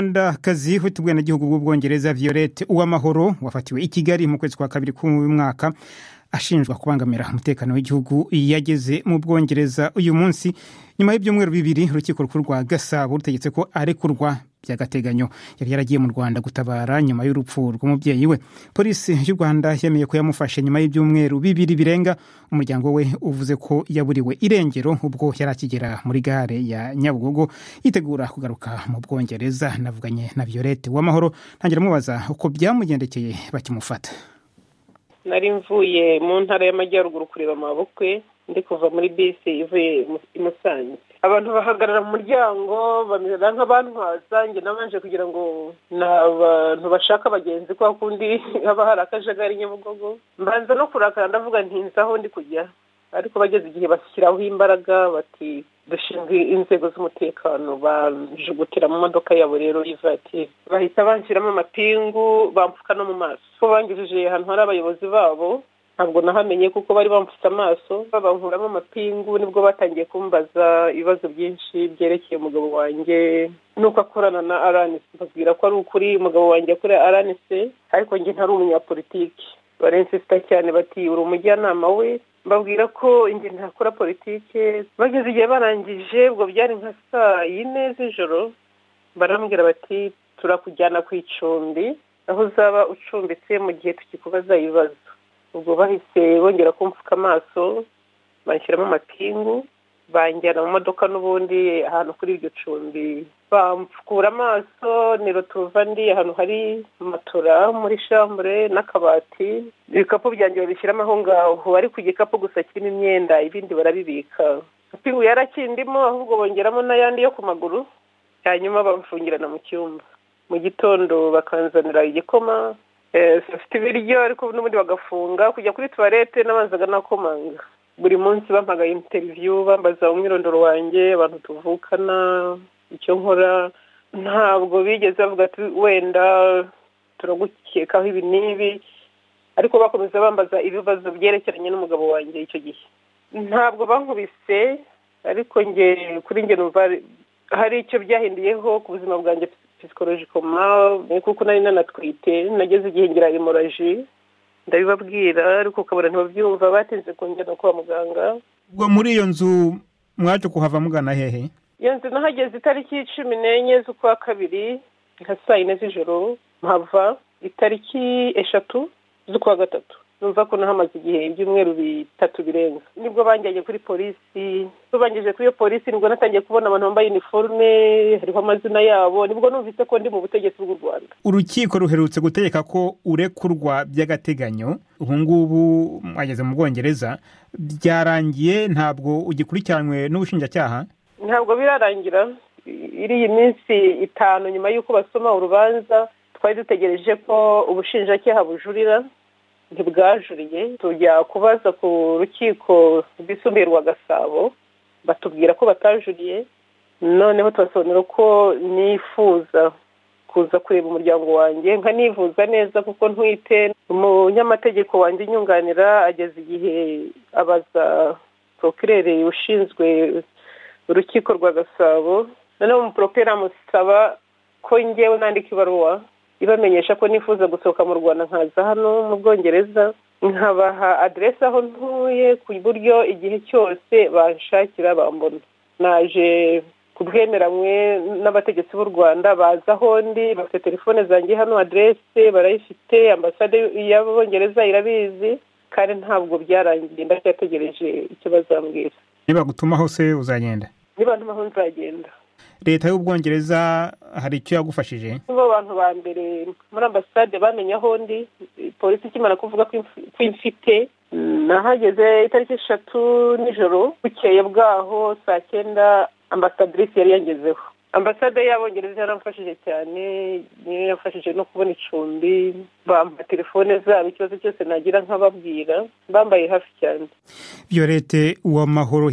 umunyarwandakazi witubwe n'igihugu bw'ubwongereza violette uwamahoro wafatiwe i kigali mu kwezi kwa kabiri k'uyu mwaka ashinjwa kubangamira umutekano w'igihugu yageze mu bwongereza uyu munsi nyuma y'ibyumweru bibiri urukiko rukuru rwa gasabo rutegetse ko arekurwa by'agateganyo yari yaragiye mu rwanda gutabara nyuma y'urupfu rw'umubyeyi we polisi y'u rwanda yemeye ko yamufashe nyuma y'ibyumweru bibiri birenga umuryango we uvuze ko yaburiwe irengero ubwo yari akigera muri gare ya nyabugogo yitegura kugaruka mu bwongereza navuganye na violette w'amahoro ntangira amubaza uko byamugendekeye bakimufata nari mvuye mu ntara y'amajyaruguru kureba amabukwe ndi kuva muri bisi ivuye i musanze abantu bahagarara mu muryango bamera nk'abantwaza njye nabanje kugira ngo ni abantu bashaka abagenzi kwa kundi haba hari akajagari nyabugogo mbanza no kurakara ndavuga ntinzi aho ndi kujya ariko bageze igihe bashyiraho imbaraga bati dushinzwe inzego z'umutekano banjugutira mu modoka yabo rero y'ivatiri bahita banshyiramo amapingu bamfuka no mu maso ko bangejeje ahantu hari abayobozi babo ntabwo nahamenye kuko bari bamfutse amaso bankuramo amapingu nibwo batangiye kumbaza ibibazo byinshi byerekeye umugabo wanjye nuko akorana na aranise mbabwira ko ari ukuri umugabo wanjye akorera aranise ariko njye ntari umunyapolitiki barensisita cyane bati uri umujyanama we mbabwira ko inge ntakora politike bageze igihe barangije ubwo byari nka saa yine z'ijoro barambwira bati turakujyana ku icumbi aho uzaba ucumbitse mu gihe tukikubaza ibibazo ubwo bahise bongera kumfuka amaso bashyiramo amapingu banjyana mu modoka n'ubundi ahantu kuri iryo cumbi bamfukura amaso ni rutuva ndi ahantu hari matora muri shambure n'akabati ibikapu byanjye babishyiramo aho ngaho ariko igikapu gusa kirimo imyenda ibindi barabibika amapingu yarakindimo ahubwo bongeramo n'ayandi yo ku maguru hanyuma bamfungirana mu cyumba mu gitondo bakanzanira igikoma bafite ibiryo ariko n'ubundi bagafunga kujya kuri tuwarete n'abanzaga nakomanga buri munsi bampagaye interiviyu bambaza umwirondoro wanjye abantu tuvukana icyo nkora ntabwo bigeze bavuga ati wenda turagukekaho ibi n'ibi ariko bakomeza bambaza ibibazo byerekeranye n'umugabo wanjye icyo gihe ntabwo bankubise ariko nge kuri nge numva hari icyo byahinduyeho ku buzima bwanjye pisikorojikoma kuko nari nanatwite nageze igihe ngira emoraji ndabibabwira ariko ukabona ntibabyumva batinze kongera kwa muganga ubwo muri iyo nzu mwaje kuhava mugana hehe iyo nzu nahageze itariki cumi n'enye z'ukwa kabiri nka saa yine z'ijoro mpava itariki eshatu z'ukwa gatatu numva ko nahamaze igihe ibyumweru bitatu birenga nibwo banjyanye kuri polisi nibwo bangejeje kuri iyo polisi nibwo natangiye kubona abantu bambaye iniforume hariho amazina yabo nibwo numvise ko ndi mu butegetsi bw'u rwanda urukiko ruherutse gutegeka ko urekurwa by'agateganyo ubu ngubu mwageze mu bwongereza byarangiye ntabwo ugikurikiranywe n'ubushinjacyaha ntabwo birarangira iriya minsi itanu nyuma y'uko basoma urubanza twari dutegereje ko ubushinjacyaha bujurira ntibwajuriye tujya kubaza ku rukiko rwisumbuye rwa gasabo batubwira ko batajuriye noneho tubasobanura ko nifuza kuza kureba umuryango wanjye nkanivuza neza kuko ntwite umunyamategeko wanjye unyunganira ageze igihe abaza porokirere ushinzwe urukiko rwa gasabo noneho umuporopera amusaba ko ngewe nandika ibaruwa ibamenyesha ko nifuza gusohoka mu rwanda nkaza hano mu bwongereza nkabaha aderesi aho ntuye ku buryo igihe cyose banshakira bambona naje kubwemeranywe n'abategetsi b'u rwanda baza aho ndi bafite telefone zanjye hano aderesi barayifite ambasade y'abongereza irabizi kandi ntabwo byarangiye ndacyategereje icyo bazambwira niba gutuma hose uzagenda niba ntuma aho nzagenda leta y'ubwongereza hari icyo yagufashije nibo bantu ba mbere muri ambasade bamenye aho ndi polisi ikimara kuvuga ko imfite nahageze itariki eshatu nijoro bukeye bwaho saa cyenda ambasadirisi yari yangezeho ambasade y'abongereza yaramfashije cyane niyo yafashije no kubona icumbi bampa telefone zabo ikibazo cyose nagira nkababwira bambaye hafi cyane violette uwamahoro